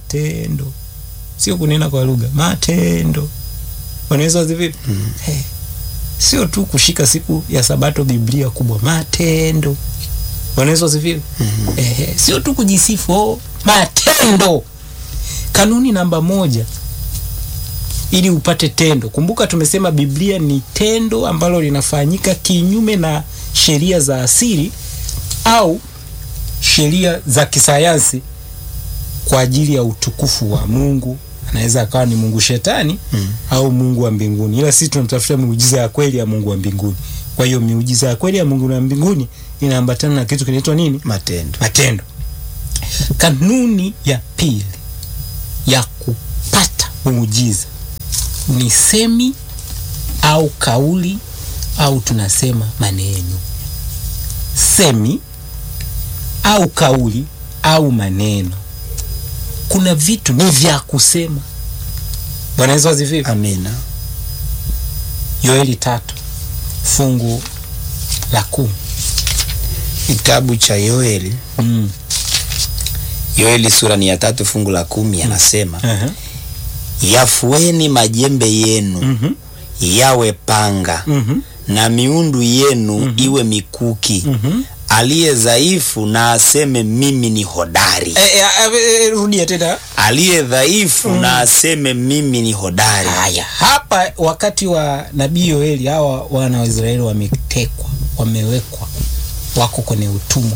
matendo sio kunena kwa lugha matendo wanaweza vipi mm. hey. sio tu kushika siku ya sabato biblia kubwa matendo wanaweza vipi mm. eh, sio tu kujisifu oh, matendo kanuni namba moja ili upate tendo kumbuka tumesema biblia ni tendo ambalo linafanyika kinyume na sheria za asili au sheria za kisayansi kwa ajili ya utukufu wa mungu anaweza akawa ni mungu shetani mm. au mungu wa mbinguni ila sisi tunatafuta miujiza ya kweli ya mungu wa mbinguni kwa hiyo miujiza ya kweli ya mungu wa mbinguni inaambatana na kitu kinaitwa nini matendo matendo kanuni ya pili ya kupata muujiza ni semi au kauli au tunasema maneno semi au kauli au maneno kuna vitu ni vya kusema bwana yesu asifiwe amina yoeli tatu fungu la kumi kitabu cha yoeli mm. yoeli sura ni ya tatu fungu la kumi anasema uh-huh. yafueni majembe yenu Mhm. yawe panga Mhm. na miundu yenu iwe mikuki Mhm. aliye dhaifu na aseme mimi ni hodari Eh, eh, eh, eh, rudia tena aliye dhaifu na aseme mimi ni hodari haya hapa wakati wa nabii yoeli hawa wana wa israeli wametekwa wamewekwa wako kwenye utumwa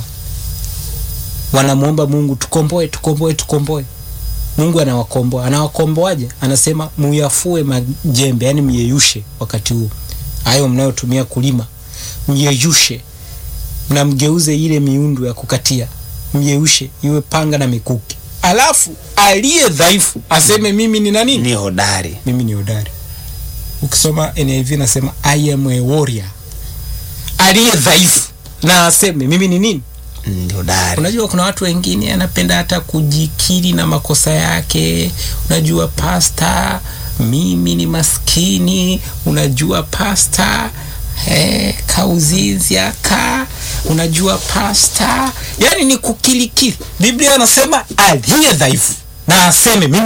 wanamwomba mungu tukomboe tukomboe tukomboe mungu anawakomboa anawakomboaje anasema muyafue majembe yani myeyushe wakati huu hayo mnayotumia kulima myeyushe na mgeuze ile miundu ya kukatia myeyushe iwe panga na mikuki alafu aliye dhaifu aseme mimi ni nani ni hodari mimi ni hodari ukisoma niv nasema i am a warrior aliye dhaifu na aseme mimi ni nini ni hodari unajua kuna watu wengine anapenda hata kujikiri na makosa yake unajua pasta mimi ni maskini unajua pasta eh, kauzizia ka unajua pasta yani ni kukilikili biblia anasema aliye dhaifu na aseme mimi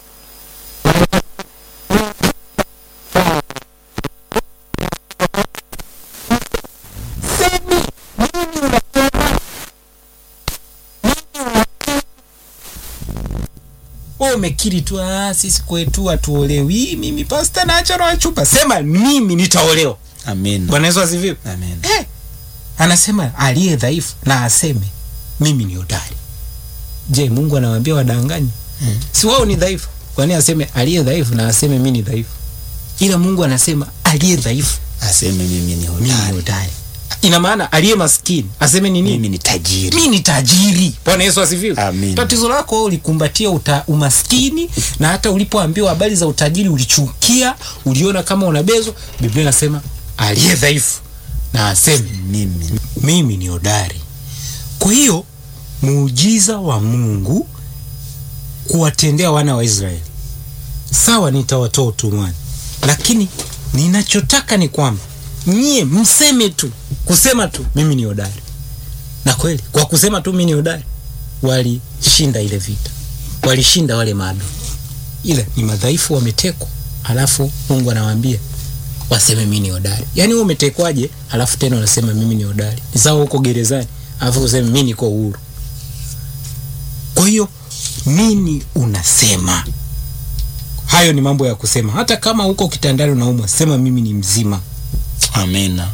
wewe umekiri tu "Ah, sisi kwetu hatuolewi mimi pasta naacha na chupa sema mimi nitaolewa amina bwana yesu asifiwe amina eh, anasema aliye dhaifu na aseme mimi ni hodari je mungu anawaambia wadanganyi Mm. si wao ni dhaifu kwani aseme aliye dhaifu na aseme mi ni dhaifu ila mungu anasema aliye dhaifu aseme mimi ni mi ni hodari hodari ina maana aliye maskini aseme ni nini mimi ni tajiri mi ni tajiri bwana yesu asifiwe Amin. tatizo lako wewe ulikumbatia uta, umaskini na hata ulipoambiwa habari za utajiri ulichukia uliona kama unabezwa biblia inasema aliye dhaifu na aseme mimi mimi ni hodari kwa hiyo muujiza wa mungu kuwatendea wana wa israeli sawa nitawatoa utumwani lakini ninachotaka ni kwamba nyie mseme tu kusema tu mimi ni hodari na kweli kwa kusema tu mimi ni hodari walishinda ile vita walishinda wale maadui ila ni madhaifu wametekwa alafu mungu anawaambia waseme mimi ni hodari yaani wewe umetekwaje alafu tena unasema mimi ni hodari ni sawa huko gerezani alafu useme mimi niko uhuru kwa hiyo nini unasema hayo ni mambo ya kusema hata kama huko kitandani unaumwa sema mimi ni mzima amina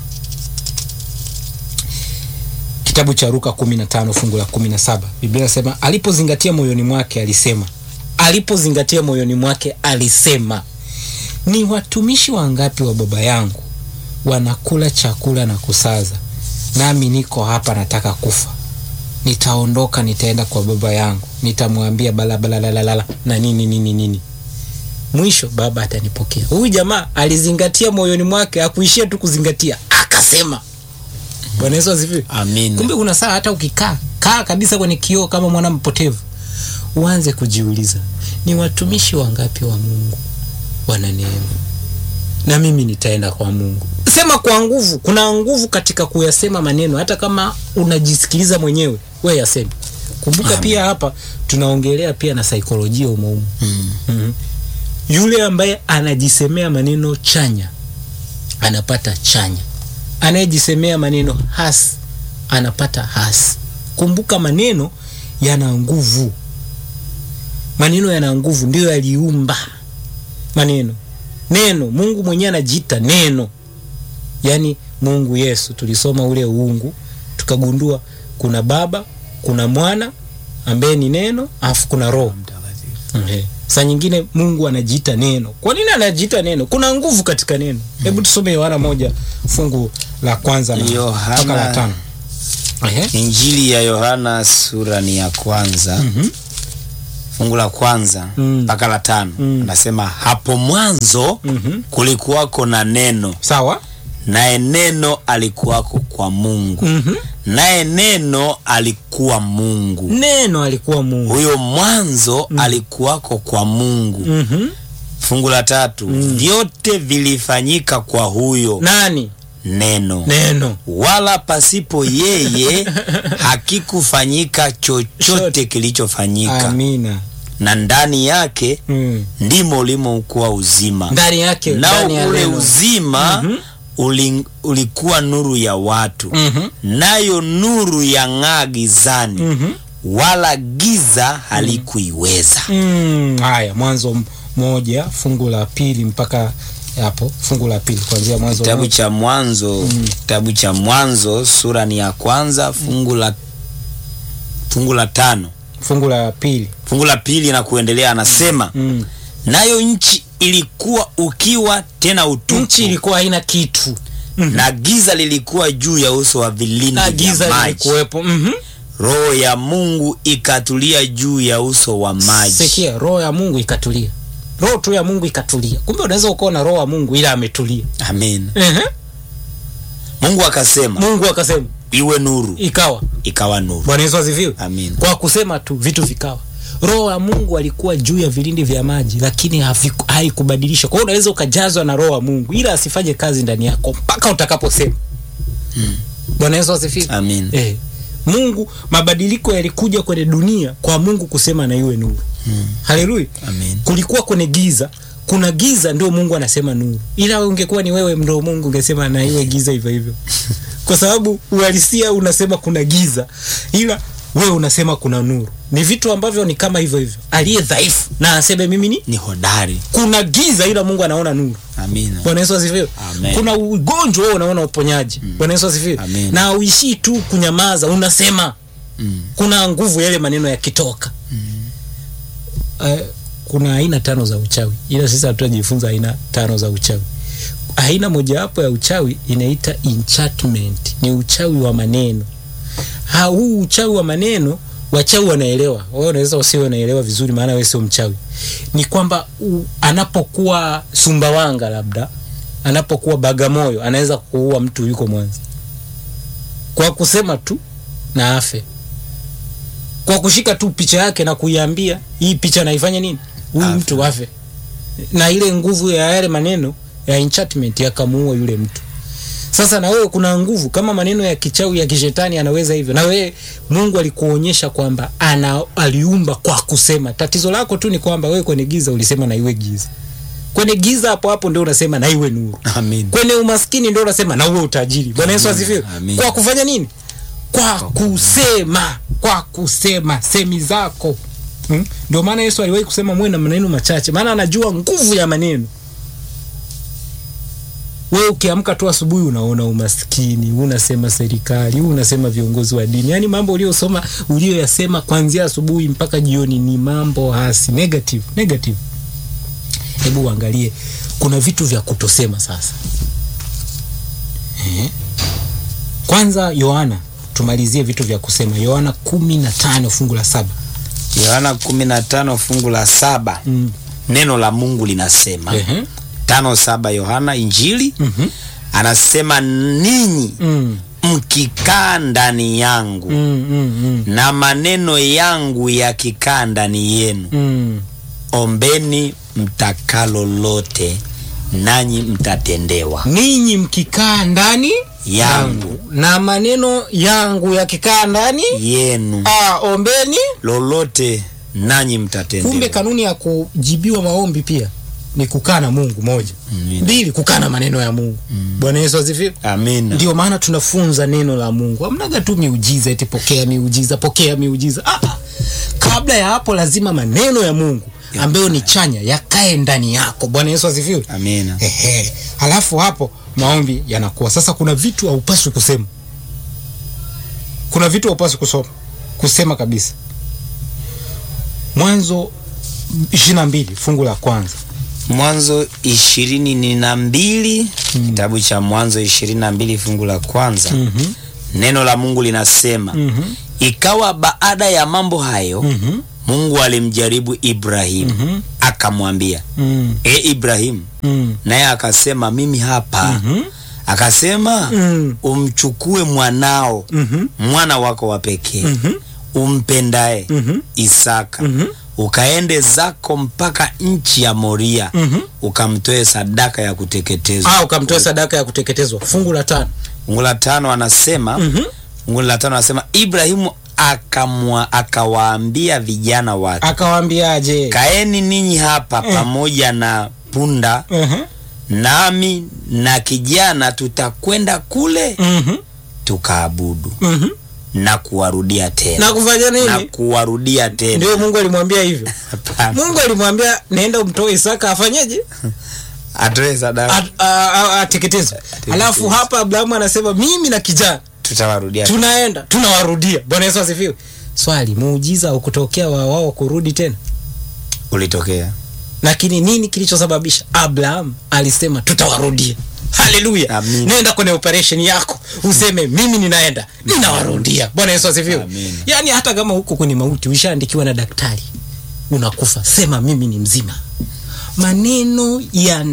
kitabu cha Luka 15 fungu la 17 Biblia inasema alipozingatia moyoni mwake alisema, alipozingatia moyoni mwake alisema, ni watumishi wangapi wa baba yangu wanakula chakula na kusaza, nami niko hapa nataka kufa. Nitaondoka, nitaenda kwa baba yangu, nitamwambia balabalalalala na nini nini nini, mwisho baba atanipokea. Huyu jamaa alizingatia moyoni mwake, akuishia tu kuzingatia, akasema. Bwana Yesu asifiwe. amina Kumbe kuna saa hata ukikaa kaa kabisa kwenye kioo kama mwana mpotevu, uanze kujiuliza ni watumishi wangapi wa Mungu wana neema, na mimi nitaenda kwa Mungu. Sema kwa nguvu. Kuna nguvu katika kuyasema maneno, hata kama unajisikiliza mwenyewe, we yaseme. kumbuka Amen. pia hapa tunaongelea pia na saikolojia umoumu Mm. mm yule ambaye anajisemea maneno chanya anapata chanya anayejisemea maneno hasi anapata hasi kumbuka maneno yana nguvu maneno yana nguvu ndiyo yaliumba maneno neno mungu mwenyewe anajiita neno yaani mungu yesu tulisoma ule uungu tukagundua kuna baba kuna mwana ambaye ni neno alafu kuna roho Okay. Saa nyingine Mungu anajiita neno. Kwa nini anajiita neno? Kuna nguvu katika neno. Hebu tusome Yohana moja fungu la kwanza na Yohana- mpaka la tano. Ehe. Injili ya Yohana sura ni ya kwanza Mhm. fungu la kwanza Mm. mpaka la tano Mm. anasema hapo mwanzo Mhm. kulikuwako na neno Sawa? naye neno alikuwako kwa Mungu Mhm. naye neno alikuwa Mungu Neno alikuwa Mungu. huyo mwanzo alikuwako kwa Mungu Mhm. fungu la tatu vyote vilifanyika kwa huyo Nani? neno Neno. wala pasipo yeye hakikufanyika chochote kilichofanyika Amina. na ndani yake Mm. ndimo ulimokuwa uzima Ndani yake nao ndani ya ule neno. uzima uli, ulikuwa nuru ya watu Mhm. nayo nuru ya ng'aa gizani Mhm. wala giza halikuiweza Mm. Haya, mwanzo m- moja fungu la pili mpaka hapo fungu la pili kuanzia mwanzo kitabu moja. cha mwanzo kitabu cha mwanzo sura ni ya kwanza fungu la fungu la tano fungu la pili. fungu la pili na kuendelea anasema Mm. nayo nchi ilikuwa ukiwa tena utupu Nchi ilikuwa haina kitu. na giza lilikuwa juu ya uso wa vilindi Na vya giza maji lilikuwepo. Mhm. roho ya mungu ikatulia juu ya uso wa maji Sikia, roho ya Mungu ikatulia. Roho tu ya Mungu ikatulia. Kumbe unaweza ukawa na roho ya Mungu ila ametulia. amen Ehe. mungu akasema Mungu akasema iwe nuru ikawa. ikawa nuru Bwana Yesu asifiwe. amen Kwa kusema tu vitu vikawa. Roho ya Mungu alikuwa juu ya vilindi vya maji, lakini haviku- haikubadilisha. Kwa hiyo unaweza ukajazwa na roho ya Mungu ila asifanye kazi ndani yako mpaka utakaposema. Bwana Yesu asifiwe. amen Eh. Mungu mabadiliko yalikuja kwenye dunia kwa Mungu kusema na iwe nuru. Mm. Haleluya. amen kulikuwa kwenye giza kuna giza ndio mungu anasema nuru ila ungekuwa ni wewe ndo mungu ungesema na iwe giza hivyo hivyo kwa sababu uhalisia unasema kuna giza ila wewe unasema kuna nuru ni vitu ambavyo ni kama hivyo hivyo aliye dhaifu na aseme mimi ni ni hodari kuna giza ila mungu anaona nuru amen bwana yesu asifiwe Amen. kuna ugonjwa wewe unaona uponyaji bwana yesu asifiwe Amen. na uishii tu kunyamaza unasema Mm. kuna nguvu yale maneno yakitoka uh, kuna aina tano za uchawi ila sisi hatutajifunza aina tano za uchawi aina mojawapo ya uchawi inaita enchantment ni uchawi wa maneno ha, huu uchawi wa maneno wachawi wanaelewa wewe unaweza usiwe unaelewa vizuri maana wewe sio mchawi ni kwamba u- anapokuwa sumbawanga labda anapokuwa bagamoyo anaweza kuua mtu yuko mwanza kwa kusema tu na afe kwa kushika tu picha yake na kuiambia hii picha naifanya nini huyu Afe. mtu afe na ile nguvu ya yale maneno ya enchantment yakamuua yule mtu sasa na wewe kuna nguvu kama maneno ya kichawi ya kishetani anaweza hivyo na wewe mungu alikuonyesha kwamba ana aliumba kwa kusema tatizo lako tu ni kwamba wewe kwenye giza ulisema na iwe giza kwenye giza hapo hapo ndio unasema na iwe nuru amen kwenye umaskini ndio unasema na uwe utajiri bwana yesu Amen. asifiwe Amen. kwa kufanya nini kwa kusema kwa kusema semi zako Hmm? ndio maana yesu aliwahi kusema muwe na maneno machache maana anajua nguvu ya maneno wewe ukiamka tu asubuhi unaona umaskini unasema serikali unasema viongozi wa dini yaani mambo uliosoma ulioyasema kuanzia asubuhi mpaka jioni ni mambo hasi negative negative hebu uangalie kuna vitu vya kutosema sasa eh? kwanza yohana tumalizie vitu vya kusema yohana kumi na tano fungu la saba yohana 15 fungu la saba mm. neno la mungu linasema Ehe. tano saba yohana injili Mhm. anasema ninyi Mm. mkikaa ndani yangu Mm, mm, mm. na maneno yangu yakikaa ndani yenu Mm. ombeni mtakalo lote nanyi mtatendewa ninyi mkikaa ndani yangu na maneno yangu yakikaa ndani yenu ah, ombeni lolote nanyi mtatendewa. kumbe kanuni ya kujibiwa maombi pia ni kukaa na mungu moja Amina. mbili kukaa na maneno ya mungu bwana yesu asifiwe Amina. ndio maana tunafunza neno la mungu amnaga tu miujiza eti pokea miujiza pokea miujiza ah, ah. kabla ya hapo lazima maneno ya mungu ambayo ni chanya yakae ndani yako bwana yesu asifiwe Amina. Ehe. halafu hapo maombi yanakuwa sasa kuna vitu haupaswi kusema kuna vitu haupaswi kusoma kusema kabisa mwanzo ishiri na mbili fungu la kwanza Mwanzo ishirini na mbili kitabu cha Mwanzo ishirini na mbili fungu la kwanza Mhm. neno la Mungu linasema Mhm. ikawa baada ya mambo hayo Mhm. Mungu alimjaribu Ibrahimu Mhm. akamwambia Mm. e Ibrahimu Mm. naye akasema mimi hapa Mhm. akasema Mm. umchukue mwanao Mhm. mwana wako wa pekee Mhm. umpendaye Mhm. Isaka Mhm. ukaende zako mpaka nchi ya Moria Mhm. ukamtoe sadaka ya kuteketezwa. Ah, ukamtoa sadaka ya kuteketezwa fungu la tano Fungu la tano anasema Mhm. fungu la tano anasema Ibrahimu akamwa akawaambia vijana wake, akawaambiaje kaeni ninyi hapa Eh. pamoja na punda, Mhm. nami na kijana tutakwenda kule Mhm. tukaabudu Mhm. na kuwarudia tena na kufanya na nini kuwarudia tena. ndio mungu alimwambia hivyo Hapana. mungu alimwambia naenda umtoe isaka afanyeje atoe sadaka At- a- a- ateketezwe alafu hapa abrahamu anasema mimi na kijana tutawarudia tunaenda tunawarudia bwana yesu asifiwe swali muujiza ukutokea wa wao kurudi tena ulitokea lakini nini kilichosababisha abraham alisema tutawarudia haleluya Amin. nenda kwenye operation yako useme mimi ninaenda ninawarudia bwana yesu asifiwe Amin. yaani hata kama huko kwenye mauti ushaandikiwa na daktari unakufa sema mimi ni mzima maneno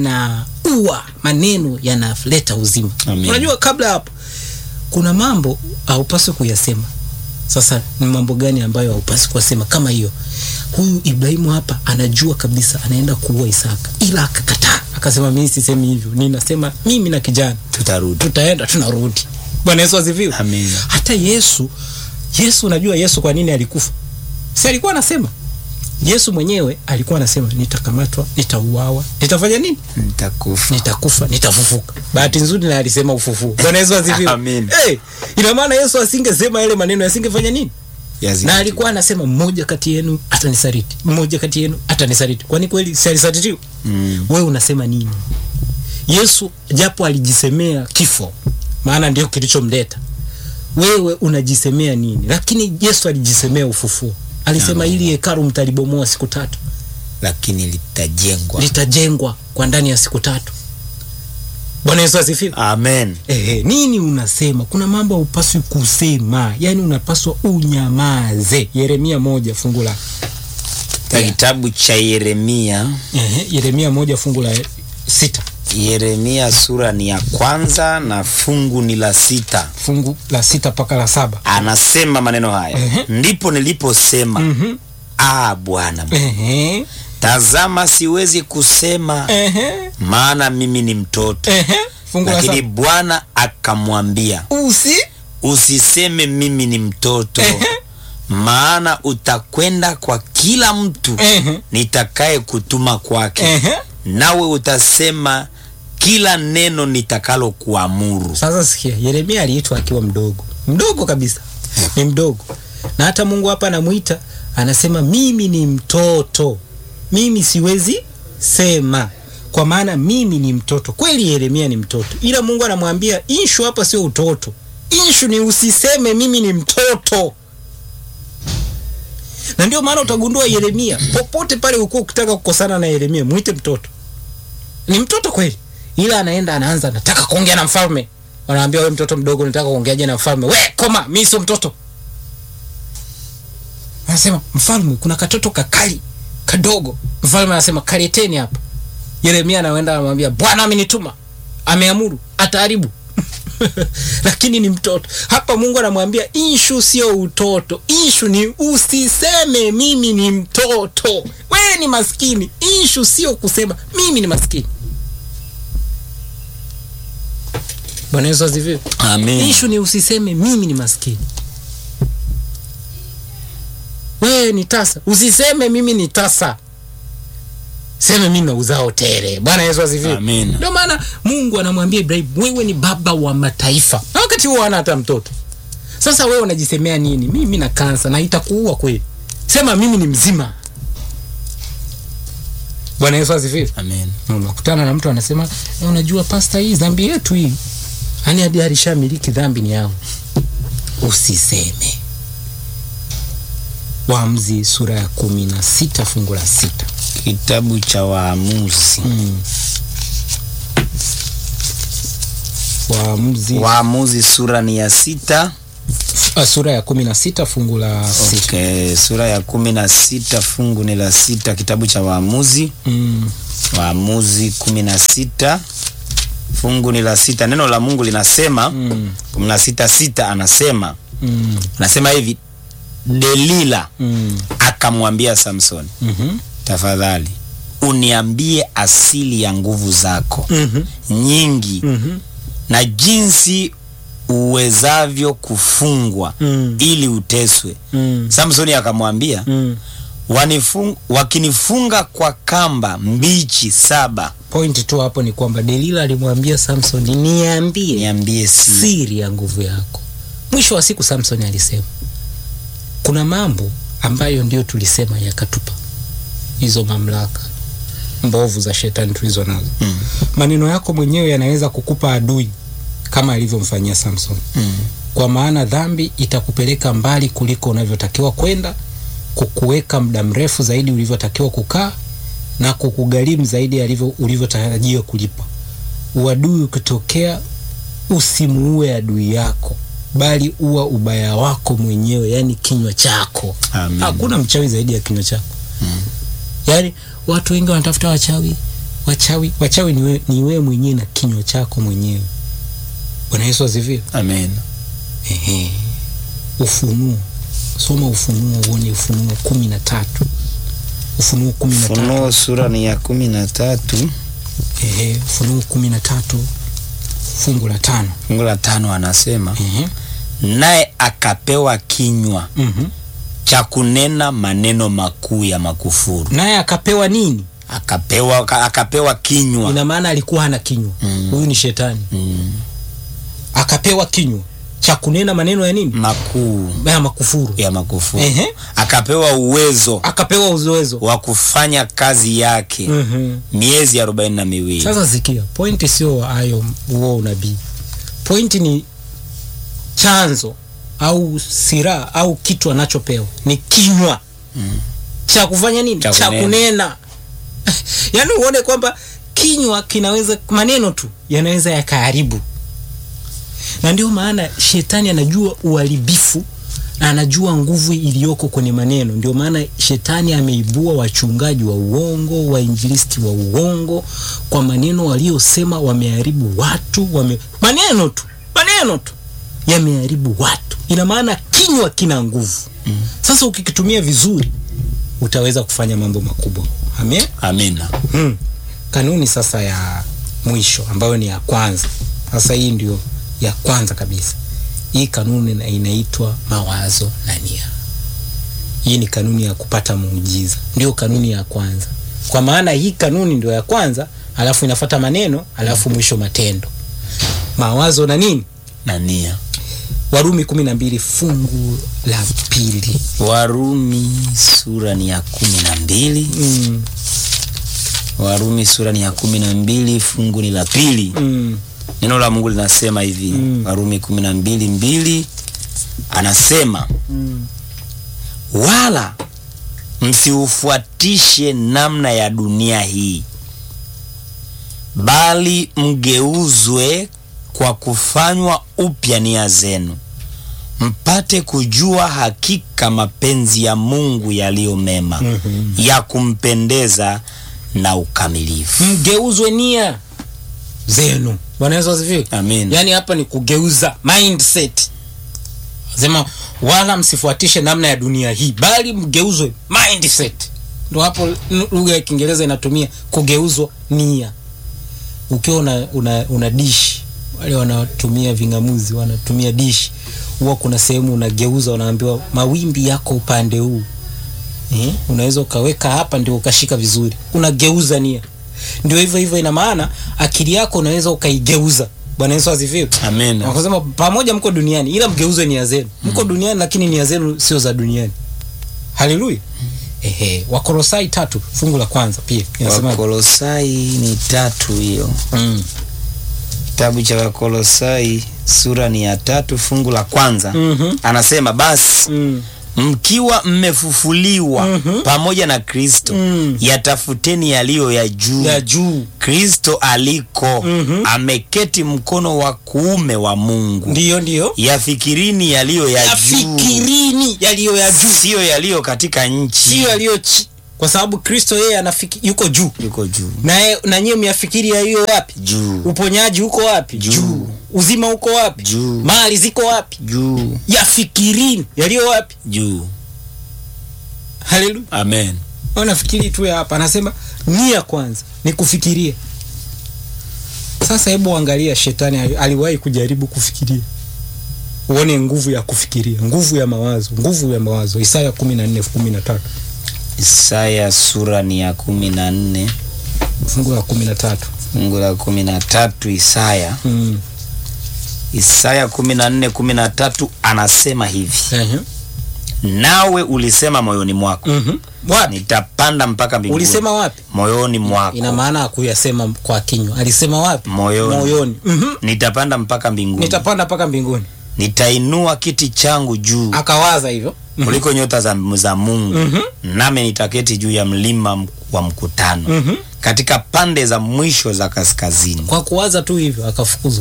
yanaua maneno yanaleta uzima Amin. unajua kabla ya hapo kuna mambo haupaswi kuyasema sasa ni mambo gani ambayo haupaswi kuyasema kama hiyo huyu ibrahimu hapa anajua kabisa anaenda kuua isaka ila akakataa akasema mimi sisemi hivyo ninasema mimi na kijana tutarudi tutaenda tunarudi bwana yesu asifiwe Amin. hata yesu yesu unajua yesu kwa nini alikufa si alikuwa anasema yesu mwenyewe alikuwa anasema nitakamatwa nitauawa nitafanya nini nitakufa nitakufa nitafufuka bahati nzuri na alisema ufufuo bwana yesu asifiwe Amin. hey, ina maana yesu asingesema yale maneno asingefanya nini Yazidi. na alikuwa anasema mmoja kati yenu atanisaliti mmoja kati yenu atanisaliti kwani kweli si alisalitiwa Mm. wewe unasema nini yesu japo alijisemea kifo maana ndio kilichomleta wewe unajisemea nini lakini yesu alijisemea ufufuo alisema Amen. ili hekalu mtalibomoa siku tatu lakini litajengwa litajengwa kwa ndani ya siku tatu bwana yesu asifiwe amen Ehe, nini unasema kuna mambo haupaswi kusema yaani unapaswa unyamaze yeremia moja fungu la Katika kitabu cha yeremia Ehe, yeremia moja fungu la sita yeremia sura ni ya kwanza na fungu ni la sita fungu la sita mpaka la saba anasema maneno haya Ehe. ndipo niliposema Mhm. ah bwana Ehe, tazama siwezi kusema ehe, maana mimi ni mtoto ehe, fungu la lakini saba bwana akamwambia usi usiseme mimi ni mtoto Ehe. maana utakwenda kwa kila mtu Ehe. nitakaye kutuma kwake Ehe. nawe utasema kila neno nitakalo kuamuru sasa sikia yeremia aliitwa akiwa mdogo mdogo kabisa ni mdogo na hata mungu hapa anamwita anasema mimi ni mtoto mimi siwezi sema kwa maana mimi ni mtoto kweli yeremia ni mtoto ila mungu anamwambia inshu hapa sio utoto inshu ni usiseme mimi ni mtoto na ndio maana utagundua yeremia popote pale ukuwa ukitaka kukosana na yeremia mwite mtoto ni mtoto kweli ila anaenda anaanza nataka kuongea na mfalme wanaambia we mtoto mdogo nataka kuongeaje na mfalme we koma mi sio mtoto anasema mfalme kuna katoto kakali kadogo mfalme anasema kaleteni hapa yeremia anaenda anamwambia bwana amenituma ameamuru ataharibu lakini ni mtoto hapa mungu anamwambia inshu sio utoto inshu ni usiseme mimi ni mtoto wewe ni maskini inshu sio kusema mimi ni maskini bwana yesu asifiwe Amen. ishu ni usiseme mimi ni maskini wewe ni tasa usiseme mimi ni tasa seme mimi nauza hotele bwana yesu asifiwe Amen. ndio maana mungu anamwambia ibrahim wewe ni baba wa mataifa na wakati huo hana hata mtoto sasa wewe unajisemea nini mimi na kansa na itakuua kweli sema mimi ni mzima bwana yesu asifiwe Amen. Na unakutana na mtu anasema "Eh, unajua pasta hii dhambi yetu hii yani hadi alishamiliki dhambi ni yao usiseme waamuzi sura ya kumi na sita fungu la sita Kitabu cha Waamuzi. mm. waamuzi Waamuzi sura ni ya sita. ah, sura ya kumi na sita fungu la sita Okay, sura ya kumi na sita fungu ni la sita, kitabu cha Waamuzi. mm. Waamuzi kumi na sita fungu ni la sita. Neno la Mungu linasema Mm. kumi na sita sita anasema Mm. anasema hivi, Delila Mm. akamwambia Samsoni, Mhm. tafadhali uniambie asili ya nguvu zako Mhm. nyingi Mhm. na jinsi uwezavyo kufungwa Mm. ili uteswe. Mm. Samsoni akamwambia Mm. wanifung, wakinifunga kwa kamba mbichi saba pointi tu hapo ni kwamba delila alimwambia samson niambie niambie si siri ya nguvu yako mwisho wa siku samson alisema kuna mambo ambayo ndio tulisema yakatupa hizo mamlaka mbovu za shetani tulizo nazo mm. maneno yako mwenyewe yanaweza kukupa adui kama alivyomfanyia samson Mm. kwa maana dhambi itakupeleka mbali kuliko unavyotakiwa kwenda kukuweka muda mrefu zaidi ulivyotakiwa kukaa na kukugharimu zaidi alivyo- ulivyotarajiwa kulipa uadui ukitokea usimuue adui yako bali uwa ubaya wako mwenyewe yani kinywa chako Amen. hakuna mchawi zaidi ya kinywa chako Mm. yaani watu wengi wanatafuta wachawi wachawi wachawi ni wewe ni wewe mwenyewe na kinywa chako mwenyewe bwana yesu asifiwe Amen. Ehe. Ufunuo, soma Ufunuo uone Ufunuo kumi na tatu Ufunuo kumi na tatu Funuo sura ni ya kumi na tatu Ehe, Ufunuo kumi na tatu fungu la tano fungu la tano anasema Ehe. naye akapewa kinywa Mhm. cha kunena maneno makuu ya makufuru naye akapewa nini? akapewa aka- akapewa kinywa Ina maana alikuwa hana kinywa Mm. huyu ni shetani. mm. Akapewa kinywa cha kunena maneno ya nini? makuu Ya makufuru. ya makufuru Ehe. akapewa uwezo Akapewa uzoezo. wa kufanya kazi yake Mhm. miezi arobaini na miwili Sasa sikia, pointi sio hayo huo unabii. Pointi ni chanzo au silaha au kitu anachopewa ni kinywa Mm. cha kufanya nini? Cha Cha kunena. kunena. Yaani uone kwamba kinywa kinaweza, maneno tu yanaweza yakaharibu, na ndio maana shetani anajua uharibifu na anajua nguvu iliyoko kwenye maneno. Ndio maana shetani ameibua wachungaji wa uongo, wainjilisti wa uongo, kwa maneno waliosema wameharibu watu, wame... maneno tu, maneno tu yameharibu watu. Ina maana kinywa kina nguvu. Sasa ukikitumia vizuri utaweza kufanya mambo makubwa. Amen. amina Hmm. Kanuni sasa ya mwisho ambayo ni ya kwanza. Sasa hii ndio ya kwanza kabisa. Hii kanuni ina- inaitwa mawazo na nia. Hii ni kanuni ya kupata muujiza, ndio kanuni ya kwanza. Kwa maana hii kanuni ndio ya kwanza, alafu inafuata maneno, alafu mwisho matendo. Mawazo na nini? na nia Warumi kumi na mbili fungu la pili. warumi sura ni ya kumi na mbili Mm, warumi sura ni ya kumi na mbili fungu ni la pili mm, neno la mungu linasema hivi Mm. warumi kumi na mbili mbili anasema mm. wala msiufuatishe namna ya dunia hii bali mgeuzwe kwa kufanywa upya nia zenu mpate kujua hakika mapenzi ya mungu yaliyo mema Mhm. ya kumpendeza na ukamilifu mgeuzwe nia zenu. Bwana Yesu asifiwe. amin Yaani hapa ni kugeuza mindset. Sema wala msifuatishe namna ya dunia hii, bali mgeuzwe mindset. Ndio hapo n- lugha ya Kiingereza inatumia kugeuzwa nia. Ukiwa una, una, una dishi wale wanatumia ving'amuzi wanatumia dishi huwa kuna sehemu unageuza unaambiwa mawimbi yako upande huu eh? unaweza ukaweka hapa ndio ukashika vizuri unageuza nia ndio hivyo hivyo ina maana akili yako unaweza ukaigeuza bwana yesu asifiwe Amen. wakasema pamoja mko duniani ila mgeuze nia zenu mko duniani lakini nia zenu sio za duniani haleluya ehe wakolosai tatu fungu la kwanza pia inasema Wakolosai ni tatu hiyo. mm. Kitabu cha Wakolosai sura ni ya tatu fungu la kwanza. Mhm. Anasema basi Mm. mkiwa mmefufuliwa Mhm. pamoja na Kristo Mm. yatafuteni yaliyo ya juu ya juu Kristo aliko Mhm. ameketi mkono wa kuume wa Mungu. ndiyo ndiyo Yafikirini yaliyo ya juu, yafikirini yaliyo ya juu siyo yaliyo katika nchi. sio yaliyo chi kwa sababu kristo yeye anafiki yuko juu yuko juu naye na nyie myafikiri yaliyo wapi juu uponyaji uko wapi Juu. uzima uko wapi Juu. mali ziko wapi juu yafikirini yaliyo wapi juu. haleluya Amen. nafikiri tu ya hapa anasema nia kwanza ni kufikiria sasa hebu angalia shetani ali- aliwahi kujaribu kufikiria uone nguvu ya kufikiria nguvu ya mawazo nguvu ya mawazo isaya kumi na nne kumi na tatu Isaya sura ni ya kumi na nne fungu la kumi na tatu fungu la kumi na tatu Isaya mm. Isaya kumi na nne kumi na tatu anasema hivi, Ehe. nawe ulisema moyoni mwako Mhm. wapi nitapanda mpaka mbinguni. ulisema wapi moyoni mwako ina maana hakuyasema kwa kinywa alisema wapi Moyoni. moyoni Mhm. nitapanda mpaka mbinguni, nitapanda mpaka mbinguni nitainua kiti changu juu akawaza hivyo kuliko nyota za, za Mungu Mhm. nami nitaketi juu ya mlima m- wa mkutano Mhm. katika pande za mwisho za kaskazini. kwa kuwaza tu hivyo akafukuzwa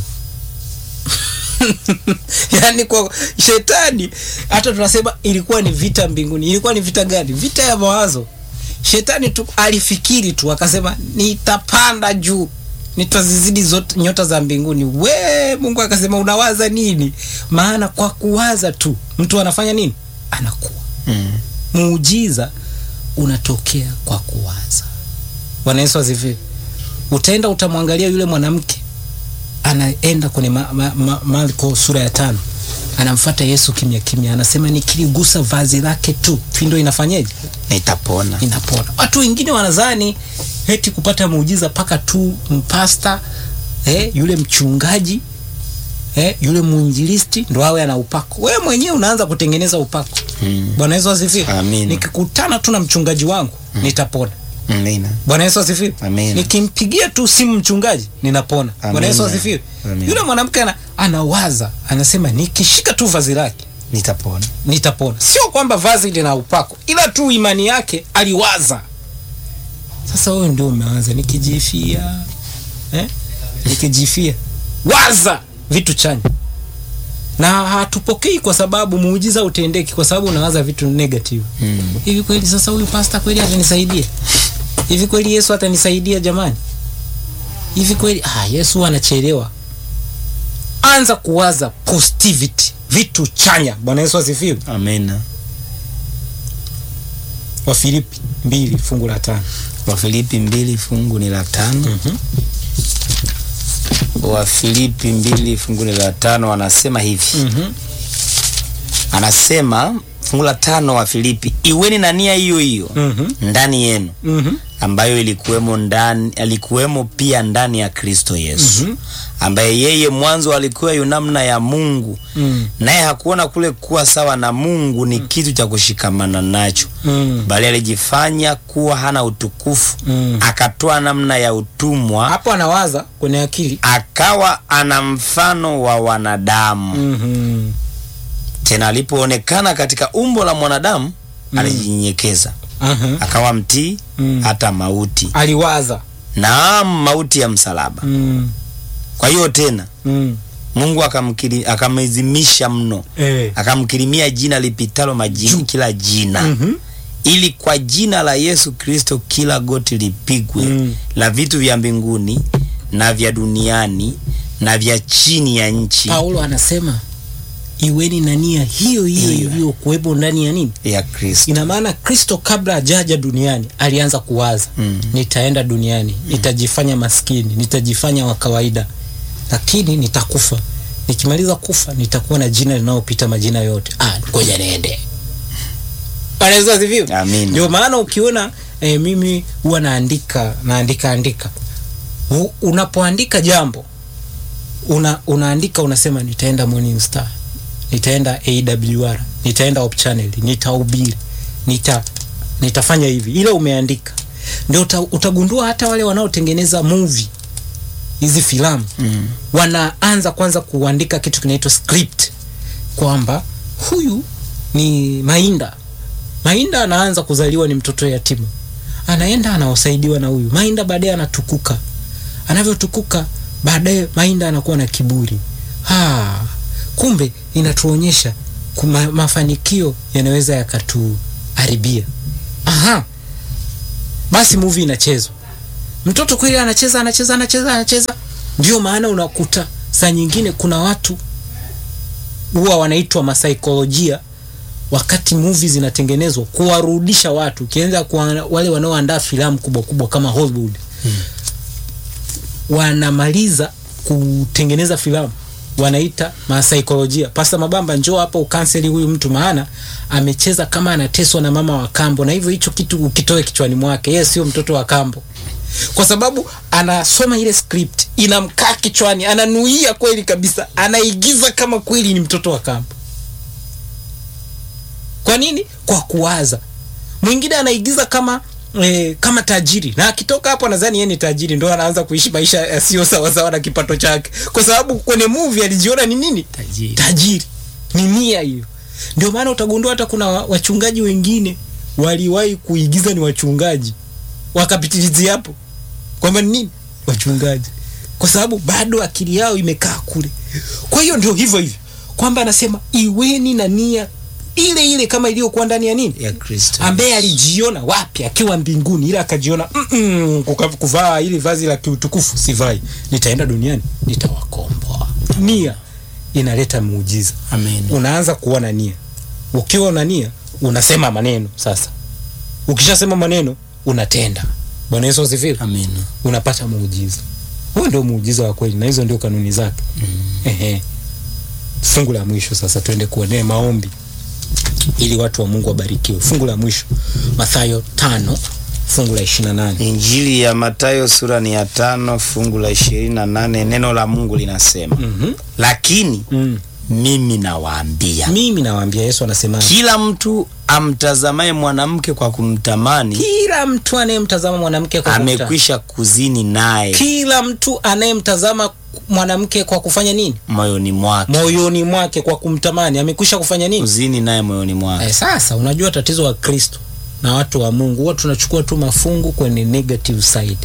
yaani kwa shetani hata tunasema ilikuwa ni vita mbinguni ilikuwa ni vita gani vita ya mawazo shetani tu alifikiri tu akasema nitapanda juu nitazizidi zote nyota za mbinguni we mungu akasema unawaza nini maana kwa kuwaza tu mtu anafanya nini anakuwa Mm. muujiza unatokea kwa kuwaza bwana yesu asifiwe utaenda utamwangalia yule mwanamke anaenda kwenye ma, ma, ma, marko sura ya tano anamfata yesu kimya kimya anasema nikiligusa vazi lake tu pindo inafanyeje Nitapona. inapona watu wengine wanazani heti kupata muujiza mpaka tu mpasta eh, yule mchungaji eh, yule mwinjilisti ndo awe ana upako wewe mwenyewe unaanza kutengeneza upako Mm. bwana yesu asifiwe Amina. nikikutana tu na mchungaji wangu nitapona Amina. bwana yesu asifiwe Amina. nikimpigia tu simu mchungaji ninapona bwana Amina. yesu asifiwe Amina. yule mwanamke ana, anawaza anasema nikishika tu vazi lake Nitapona. nitapona sio kwamba vazi lina upako ila tu imani yake aliwaza sasa wewe ndio umeanza nikijifia eh? nikijifia waza vitu chanya na hatupokei kwa sababu muujiza utendeki kwa sababu unawaza vitu negative Mm. hivi kweli sasa huyu pasta kweli atanisaidia hivi kweli yesu atanisaidia jamani hivi kweli ah, yesu anachelewa anza kuwaza positivity vitu chanya bwana yesu asifiwe Amina. wafilipi mbili fungu la tano Wafilipi mbili fungu ni la tano. Wafilipi mbili fungu ni la tano anasema hivi. Mhm. Anasema fungu la tano wa Filipi, iweni na nia hiyo hiyo Mhm. ndani yenu Mhm. ambayo ilikuwemo ndani alikuwemo pia ndani ya Kristo Yesu Mhm. ambaye yeye mwanzo alikuwa yu namna ya Mungu Mm. naye hakuona kule kuwa sawa na Mungu ni kitu cha kushikamana nacho Mm. bali alijifanya kuwa hana utukufu Mm. akatoa namna ya utumwa hapo anawaza kwenye akili akawa ana mfano wa wanadamu Mhm. tena alipoonekana katika umbo la mwanadamu alijinyenyekeza Aha. akawa mtii Mm. hata mauti aliwaza naam mauti ya msalaba Mm. kwa hiyo tena Mm. mungu akamkiri- akamwezimisha mno Eh. akamkirimia jina lipitalo majini kila jina Mhm. ili kwa jina la yesu kristo kila goti lipigwe Mm. la vitu vya mbinguni na vya duniani na vya chini ya nchi paulo anasema iweni na nia hiyo hiyo Hiyo. iliyokuwepo ndani ya nini ya kristo ina maana kristo kabla ajaja duniani alianza kuwaza Mm. nitaenda duniani nitajifanya maskini nitajifanya wa kawaida lakini nitakufa. Nikimaliza kufa nitakuwa na jina linalopita majina yote. Ah, ngoja niende. Bwana Yesu asifiwe. Amina. Ndio maana ukiona eh, mimi huwa naandika naandika andika. U, unapoandika jambo una, unaandika unasema nitaenda Morning Star, nitaenda AWR, nitaenda Hope Channel, nitahubiri, nita nitafanya hivi, ile umeandika ndio uta, utagundua hata wale wanaotengeneza movie hizi filamu Mm. wanaanza kwanza kuandika kitu kinaitwa script kwamba huyu ni Mainda. Mainda anaanza kuzaliwa ni mtoto yatima, anaenda anaosaidiwa na huyu Mainda, baadaye anatukuka. Anavyotukuka baadaye Mainda anakuwa na kiburi. Ha, kumbe inatuonyesha kuma, mafanikio yanaweza yakatuharibia. Aha, basi movie inachezwa mtoto kweli anacheza anacheza anacheza anacheza. Ndio maana unakuta saa nyingine kuna watu huwa wanaitwa masaikolojia wakati movie zinatengenezwa kuwarudisha watu, ukianza kwa wale wanaoandaa filamu kubwa kubwa kama Hollywood wanamaliza kutengeneza filamu wanaita masaikolojia. Pasta Mabamba, njoo hapa ukanseli huyu mtu, maana amecheza kama anateswa na mama wa kambo, na hivyo hicho kitu ukitoe kichwani mwake, yeye sio mtoto wa kambo, kwa sababu anasoma ile script inamkaa kichwani, ananuia kweli kabisa, anaigiza kama kweli ni mtoto wa kambo. Kwa nini? Kwa kuwaza. Mwingine anaigiza kama E, kama tajiri na akitoka hapo nadhani yeye ni tajiri, ndo anaanza kuishi maisha yasiyo sawasawa na kipato chake, kwa sababu kwenye movie alijiona ni nini? Tajiri. Tajiri. Ni nia hiyo. Ndio maana utagundua hata kuna wa- wachungaji wengine waliwahi kuigiza ni wachungaji, wakapitilizia hapo kwamba ni nini wachungaji, kwa sababu bado akili yao imekaa kule. Kwa hiyo ndio hivyo hivyo kwamba anasema iweni na nia ile ile kama iliyokuwa ndani ya nini ya Kristo. ambaye alijiona wapi akiwa mbinguni, ila akajiona mm -mm, kuka- kuvaa ili vazi la kiutukufu sivai, nitaenda duniani nitawakomboa. Nia inaleta muujiza. Amen. Unaanza kuona nia, ukiwa una nia unasema maneno. Sasa ukishasema maneno unatenda. Bwana Yesu asifiwe. Amen. Unapata muujiza. Huo ndio muujiza wa kweli, na hizo ndio kanuni zake. Ehe. Fungu la mwisho sasa, twende kuonea maombi ili watu wa Mungu wabarikiwe. Fungu la mwisho Mathayo tano fungu la 28. Injili ya Mathayo sura ni ya tano fungu la ishirini na nane neno la Mungu linasema Mhm. lakini Mm. mimi nawaambia Mimi nawaambia, Yesu anasema kila mtu amtazamaye mwanamke kwa kumtamani kila mtu anayemtazama mwanamke kwa kumta- amekwisha kuzini naye kila mtu anayemtazama mwanamke kwa kufanya nini moyoni mwake, moyoni mwake kwa kumtamani amekwisha kufanya nini kuzini naye moyoni mwake. Eh, sasa unajua tatizo wa Kristo na watu wa Mungu huwa tunachukua tu mafungu kwenye negative side.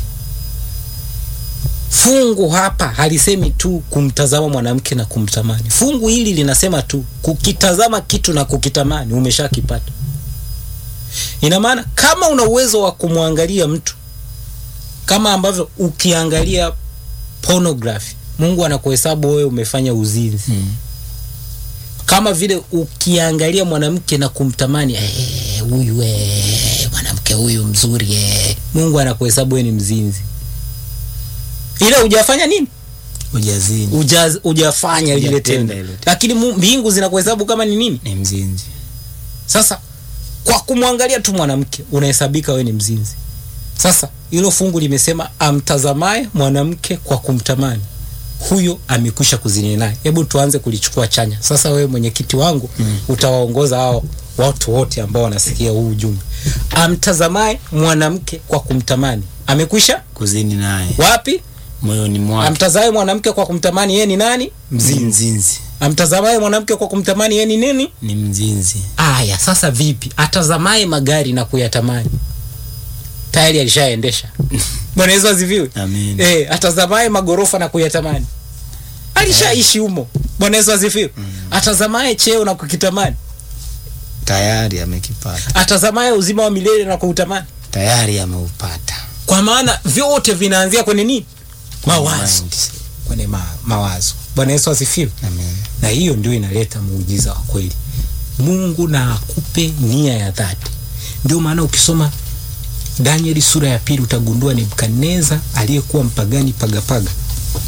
Fungu hapa halisemi tu kumtazama mwanamke na kumtamani. Fungu hili linasema tu kukitazama kitu na kukitamani umeshakipata. Ina maana kama una uwezo wa kumwangalia mtu kama ambavyo ukiangalia pornography, Mungu anakuhesabu wewe umefanya uzinzi Mm. kama vile ukiangalia mwanamke na kumtamani eh, huyu eh, mwanamke huyu mzuri eh, Mungu anakuhesabu wewe ni mzinzi, ila hujafanya nini? Ujazini Uja, hujafanya lile Hujatenda tendo, hilo lakini mu- mbingu zinakuhesabu kama ni nini? ni mzinzi. Sasa kwa kumwangalia tu mwanamke unahesabika wewe ni mzinzi. Sasa hilo fungu limesema amtazamaye mwanamke kwa kumtamani huyo amekwisha kuzini naye. Hebu tuanze kulichukua chanya. Sasa wewe mwenyekiti wangu mm. utawaongoza hao watu wote ambao wanasikia huu ujumbe. Amtazamaye mwanamke kwa kumtamani amekwisha Kuzini naye wapi? moyoni mwake Amtazamaye mwanamke kwa kumtamani yeye ni nani? ni Mzinzi. mzinzi, Amtazamaye mwanamke kwa kumtamani yeye ni nini? ni mzinzi. Aya, sasa vipi? Atazamaye magari na kuyatamani tayari alishaendesha. Bwana Yesu asifiwe. Amen. Eh, atazamaye magorofa na kuyatamani alishaishi humo. Bwana Yesu asifiwe. Atazamaye cheo na kukitamani, Tayari amekipata, atazamaye uzima wa milele na kuutamani, tayari ameupata. kwa maana vyote vinaanzia kwenye nini? Mawazo, Mind. kwenye ma, mawazo. Bwana Yesu asifiwe. Amen. na hiyo ndio inaleta muujiza wa kweli. Mungu na akupe nia ya dhati. Ndio maana ukisoma Danieli sura ya pili utagundua Nebukadneza aliyekuwa mpagani pagapaga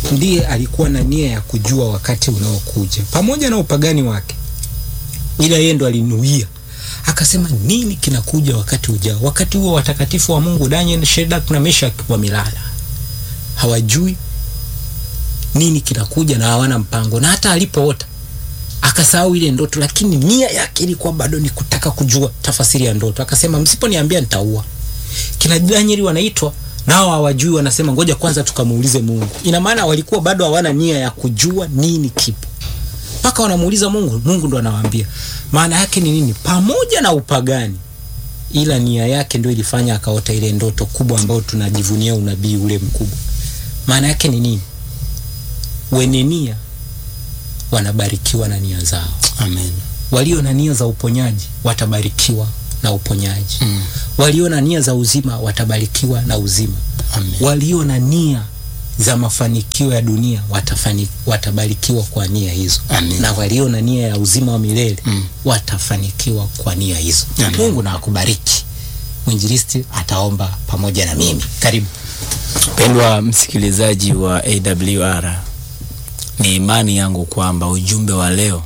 ndiye alikuwa na nia ya kujua wakati unaokuja pamoja na upagani wake, ila yeye ndo alinuia akasema nini kinakuja wakati ujao. Wakati huo watakatifu wa Mungu Daniel, Shadrach na Meshach wamelala, hawajui nini kinakuja na hawana mpango, na hata alipoota akasahau ile ndoto, lakini nia yake ilikuwa bado ni kutaka kujua tafasiri ya ndoto. Akasema msiponiambia nitaua. Kina Danieli wanaitwa nao hawajui, wanasema ngoja kwanza tukamuulize Mungu. Ina maana walikuwa bado hawana nia ya kujua nini kipo, mpaka wanamuuliza Mungu. Mungu ndo anawaambia maana yake ni nini, pamoja na upagani, ila nia yake ndio ilifanya akaota ile ndoto kubwa ambayo tunajivunia unabii ule mkubwa. Maana yake ni nini? Wenye nia wanabarikiwa na nia zao. Amen. Walio na nia za uponyaji watabarikiwa na uponyaji. Mm. Walio na nia za uzima watabarikiwa na uzima. Amen. Walio na nia za mafanikio ya dunia watafani, watabarikiwa kwa nia hizo. Amen. Na walio na nia ya uzima wa milele Mm. watafanikiwa kwa nia hizo. Amen. Mungu na akubariki. Mwinjilisti ataomba pamoja na mimi. Karibu. Mpendwa msikilizaji wa AWR, ni imani yangu kwamba ujumbe wa leo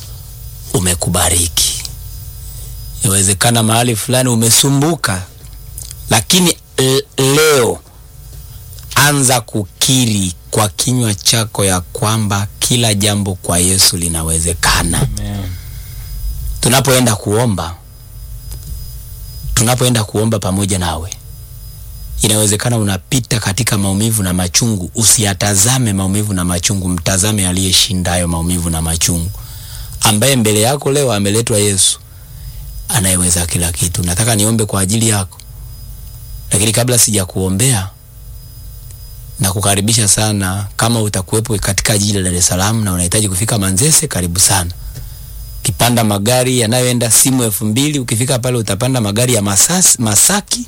umekubariki. Inawezekana mahali fulani umesumbuka, lakini l- leo anza kukiri kwa kinywa chako ya kwamba kila jambo kwa Yesu linawezekana. Amen. Tunapoenda kuomba, tunapoenda kuomba pamoja nawe, inawezekana unapita katika maumivu na machungu. Usiyatazame maumivu na machungu, mtazame aliyeshinda hayo maumivu na machungu, ambaye mbele yako leo ameletwa Yesu anayeweza kila kitu. Nataka niombe kwa ajili yako, lakini kabla sijakuombea na kukaribisha sana, kama utakuwepo katika jiji la Dar es Salaam na unahitaji kufika Manzese, karibu sana ukipanda magari yanayoenda simu elfu mbili ukifika pale utapanda magari ya Masasi, Masaki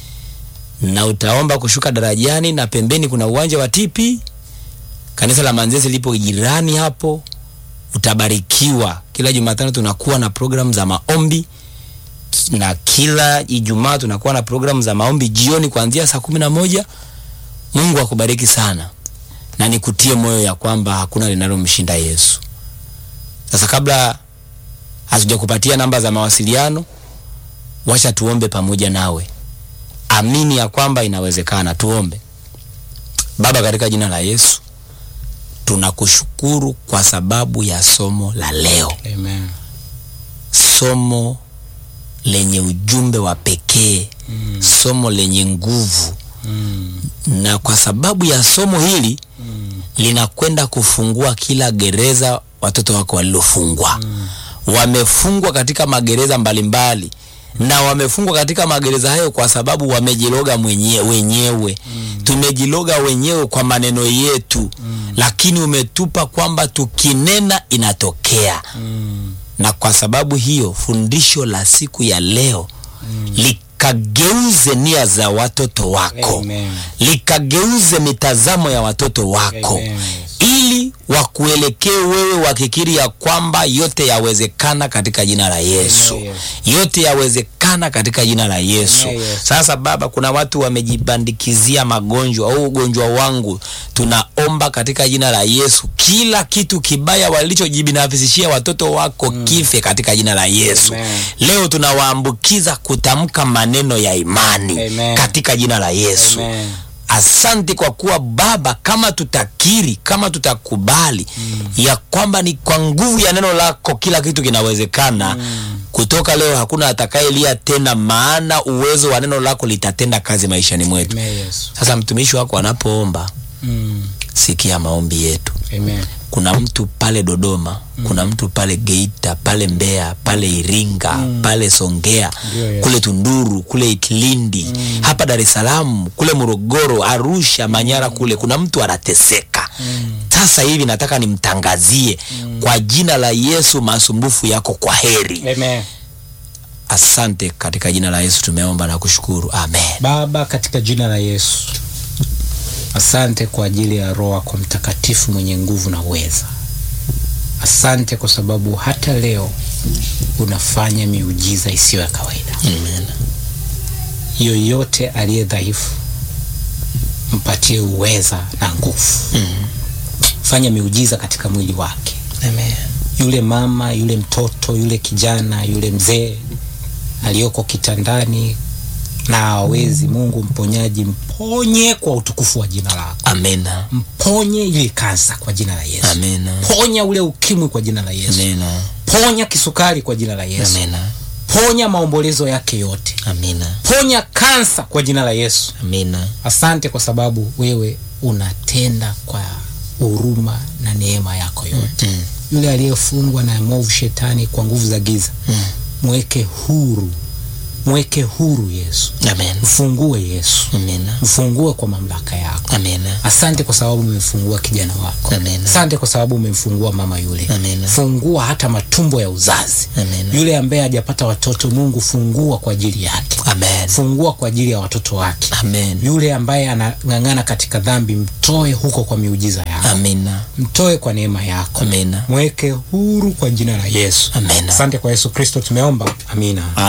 na utaomba kushuka darajani, na pembeni kuna uwanja wa TP. Kanisa la Manzese lipo jirani hapo, utabarikiwa. Kila Jumatano tunakuwa na programu za maombi na kila Ijumaa tunakuwa na programu za maombi jioni kuanzia saa kumi na moja. Mungu akubariki sana na nikutie moyo ya kwamba hakuna linalomshinda Yesu. Sasa kabla hatujakupatia namba za mawasiliano, wacha tuombe pamoja nawe. Amini ya kwamba inawezekana. Tuombe. Baba, katika jina la Yesu tunakushukuru kwa sababu ya somo la leo, Amen. somo lenye ujumbe wa pekee, Mm. somo lenye nguvu, Mm. na kwa sababu ya somo hili Mm. linakwenda kufungua kila gereza watoto wako walilofungwa. Wamefungwa katika magereza mbalimbali na wamefungwa katika magereza hayo kwa sababu wamejiloga mwenye, wenyewe tumejiloga wenyewe kwa maneno yetu, lakini umetupa kwamba tukinena inatokea Mm. na kwa sababu hiyo fundisho la siku ya leo likageuze nia za watoto wako Amen. likageuze mitazamo ya watoto wako Amen. ili wakuelekee wewe wakikiri ya kwamba yote yawezekana katika jina la Yesu. Amen, Yote yawezekana katika jina la Yesu. Amen, Yesu. Sasa Baba, kuna watu wamejibandikizia magonjwa au ugonjwa wangu, tunaomba katika jina la Yesu, kila kitu kibaya walichojibinafsishia watoto wako kife katika jina la Yesu. Amen. Leo tunawaambukiza kutamka maneno ya imani Amen. katika jina la Yesu. Amen. Asante kwa kuwa Baba, kama tutakiri, kama tutakubali ya kwamba ni kwa nguvu ya neno lako kila kitu kinawezekana. Kutoka leo hakuna atakayelia tena, maana uwezo wa neno lako litatenda kazi maishani mwetu. Amen, Yesu. Sasa mtumishi wako anapoomba, Mm. sikia maombi yetu. Amen. Kuna mtu pale Dodoma, kuna mtu pale Geita, pale Mbeya, pale Iringa, pale Songea, Ndio, Yesu. kule Tunduru, kule Itilindi, hapa Dar es Salaam, kule Morogoro, Arusha, Manyara kule kuna mtu anateseka. Sasa hivi nataka nimtangazie kwa jina la Yesu masumbufu yako kwa heri. Amen. Asante, katika jina la Yesu tumeomba na kushukuru, amen. Baba, katika jina la Yesu, asante kwa ajili ya Roho yako Mtakatifu mwenye nguvu na uweza. Asante kwa sababu hata leo unafanya miujiza isiyo ya kawaida. Amen. Yoyote aliye dhaifu, mpatie uweza na nguvu. fanya miujiza katika mwili wake Amen. yule mama yule mtoto yule kijana yule mzee aliyoko kitandani na hawezi mungu mponyaji mponye kwa utukufu wa jina lako Amina. mponye ile kansa kwa jina la yesu Amina. ponya ule ukimwi kwa jina la yesu Amina. ponya kisukari kwa jina la yesu Amina. ponya maombolezo yake yote Amina. ponya kansa kwa jina la yesu Amina. asante kwa sababu wewe unatenda kwa huruma na neema yako yote Mm. yule aliyefungwa na mwovu shetani kwa nguvu za giza Mm. mweke huru mweke huru yesu Amen. mfungue yesu Amina. mfungue kwa mamlaka yako Amina. asante kwa sababu umemfungua kijana wako Amina. asante kwa sababu umemfungua mama yule Amina. fungua hata matumbo ya uzazi Amina. yule ambaye hajapata watoto mungu fungua kwa ajili yake Amen. fungua kwa ajili ya watoto wake Amen. yule ambaye anang'ang'ana katika dhambi mtoe huko kwa miujiza yako Amina. mtoe kwa neema yako Amina. mweke huru kwa jina la yesu Amina. asante kwa yesu kristo tumeomba amina